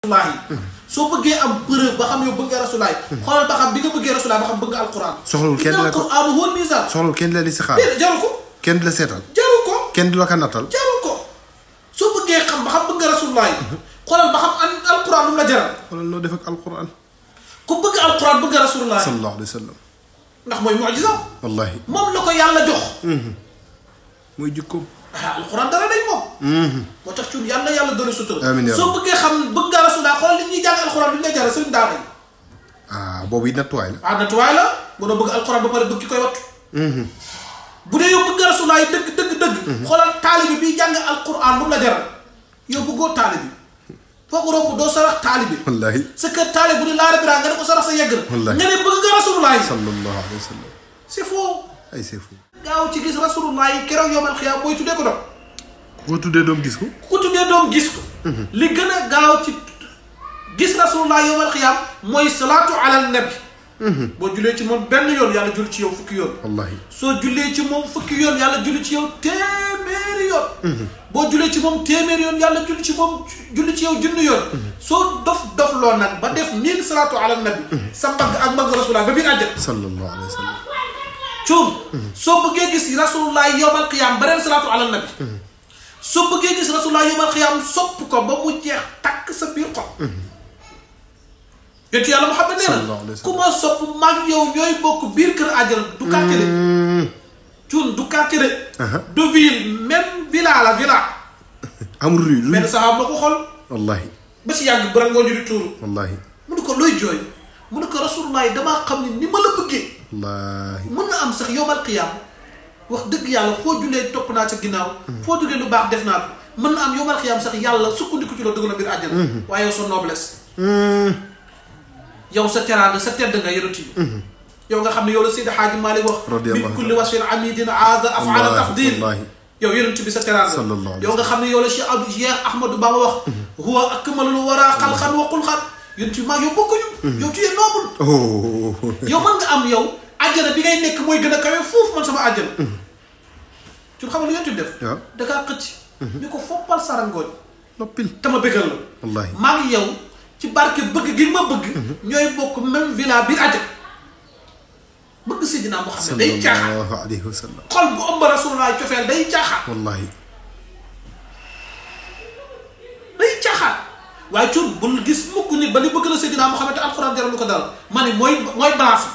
rasulaay soo bëggee am preuve ba xam yow bëgg nga rasulaay xoolal ba xam bi nga bëggee rasulaay ba xam bëgg nga alquran Soxlawul kenn la ko- alquran huwa misaan soxlawul kenn di la li si xaar déedéet jaru ko kenn di la seetal jaru ko kenn di la ko nattal jaru ko soo bëggee xam ba xam bëgg nga rasulaay xoolal ba xam an alquran lu mu la jaral wala noo def ak alquran ku bëgg alquran bëgg nga rasulaay sallallahu alayhi wa sallam ndax mooy mucjisa wallahi moom la ko yàlla jox mooy jikkoom ah alquran dara day moom moo tax cuun yàlla yàlla doole sutura Amiin yaa soo bëggee xam bëgg nga rasulaay xoolal li ñuy jàng alquran lu ñu lay jaral sëriñ daara yi ah boobu it nattuwaay la ah natuwaay la bu doon bëgg alxuraan ba pare bëgg ki koy wattu bu dee yow bëgg nga rasulaay dëgg dëgg dëgg xoolal taalibi bi jàng alxuraan lu mu la jaral yow bëggoo taalibi foo ko romb doo sarax taalibi wallahi sa kër taalib bu ne laara biraa nga ne ko sarax sa yegg Wallaahi. nga ne bëgg nga rasulaay sallallahu alayhi wa sallam c'est faux ay c'est fou gaaw ci gis rasulaay keroog yowmal xiyaam booy tuddee ko doom ku ko tuddee doom gis ko ku ko tuddee doom gis ko li gën a gaaw ci gis rasulullah yowmal xiyaam mooy salaatu ala nabi boo jullee ci moom benn yoon yàlla julli ci yow fukki yoon wallahi soo jullee ci moom fukki yoon yàlla julli ci yow téeméeri yoon boo jullee ci moom téeméeri yoon yàlla julli ci moom julli ci yow junni yoon soo dof dof loo nag ba def mille salaatu ala nabi sa mbagg ak mbagg rasulullah ba biir àjjana sallallahu alayhi wa sallam cuum soo bëggee gis rasulullah yowmal qiyaam beneen salaatu ala nabi soo bëggee gis rasulullah yowmal qiyaam sopp ko ba mu jeex takk sa biir xol yonent yàlla Muhammad nee Sallallahu na alayhi wa sallam. ku ma sopp mag yow ñooy bokk biir kër àjjana du quartier de cuun du quartier de du ville même villa la villa amul ruy lu benn saxaab ma ko xool wallahi ba si yàgg barangoo ñu di tuuru wallahi mu ne ko looy jooy mu ne ko rasulullah damaa xam ne ni ma la bëggee wallahi mën na am sax yowmal qiyaam wax dëgg yàlla foo jullee topp naa sa ginnaaw foo duggee lu baax def naa ko mën na am yowmal qiyaam sax yàlla sukkandiku ci loolu dugg na biir àjjana waaye yow sa noblesse yow sa teraanga sa tedd nga yonent yi yow nga xam ne yow la Seydi Xaaji Maalik wax Radiyallahu min kulli wasfin amidin aada afala Wallahi, tafdil wallahi. yow yonent bi sa teraanga Sallallahu alayhi yow nga xam ne yow la Cheikh Abdou Cheikh Ahmadou Bamba wax huwa akmalul wara xalxan wa xulxan yonent bi maa yow bokkuñu yow tu es noble oh yow mën nga am yow àjjana bi ngay nekk mooy gën a kawe foofu man sama àjjana ci xam nga lu yonent bi def waaw da kaa xëcc ñu ko foppal sarangooñ noppil te ma bëggal la wallahi maa ngi yow ci barke bëgg gi ma bëgg ñooy bokk même villa biir àjjana bëgg Seydina Muhammad day caaxaan sallallahu alayhi wa sallam xol bu ëmb rasulullah cofeel day caaxaan wallahi day caaxaan waaye cuun bul gis mukk nit ba li bëgg la Seydina Muhammad te alxuraan jaral lu ko dara ma ne mooy mooy balance